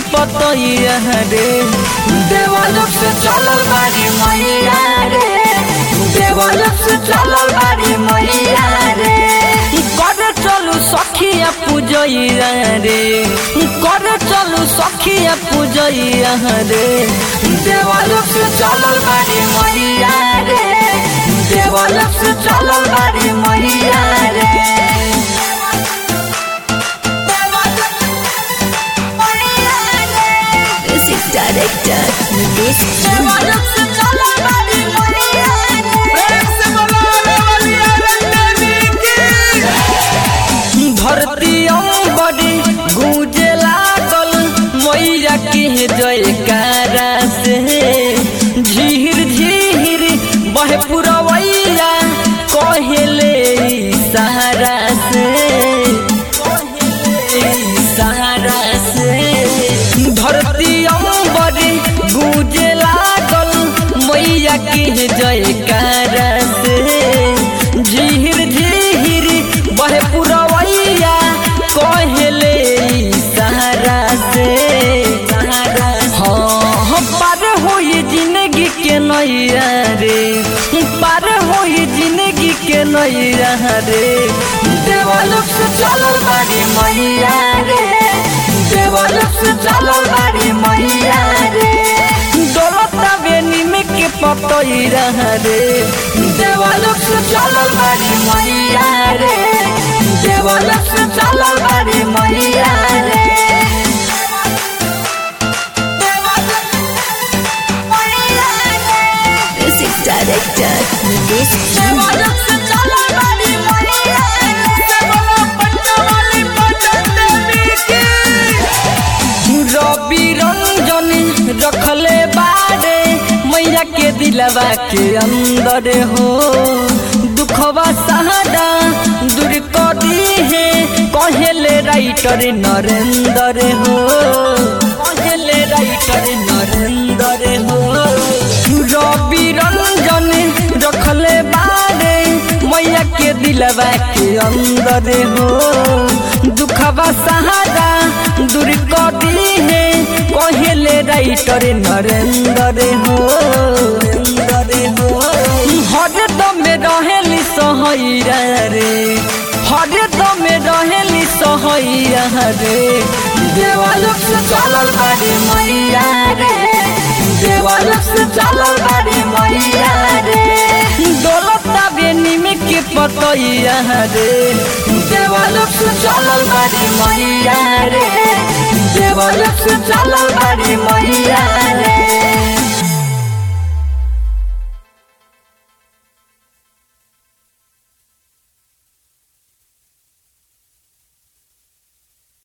पतैया रे देवलोक से चलल बारी मैया रे देवलोक से चलल बारी मैया रे कर चलू सखिया पूजैया रे कर चलू सखिया पूजैया रे देवलोक से चलल बारी मैया रे देवलोक से चलल बारी मैया रे Music director Mukesh देवलोक से चलल बारी मैया धरती बड़ी गूंजे लागल मैया के जयकारा से झीर झीर बहे पुरवैया कहेले सहारा से कहेले सहारा से धरती बड़ी गूंजे लागल मैया के जयकारा से झीर झीर बहे पुरवैया कहेले सहारा से हाँ हम पार होई जिंदगी के नैया रे पार होई जिंदगी के नैया रे देवलोक से चलल बारी मैया रे देवलोक से चलल बारी मैया रे दौलता बेनी में के पतई रहा रे देवलोक से चलल बारी मैया रे देवलोक से चलल बारी मैया रे Music director Mukesh देवलोक से चलल बारी मैया रवि रंजन रखले बारे मैया के दिलवा के अंदर हो दुखवा सहारा दूर कर दी है कहेले राइटर नरेंद्र हो कहेले राइटर नरेंद्र हो रवि रंजन रखले बारे मैया के दिलवा के अंदर हो दुखवा सहारा दूर कर दी है कहेले राइटर नरेंद्र हो नरेंद्र हो हर दम रहेली सहैया रे हर दम रहेली सहैया रे देवलोक से चलल बारी मैया रे देवलोक से चलल बारी मैया रे दौलता बेनी में के पतैया रे देवलोक से चलल बारी मैया रे देवलोक से चलल बारी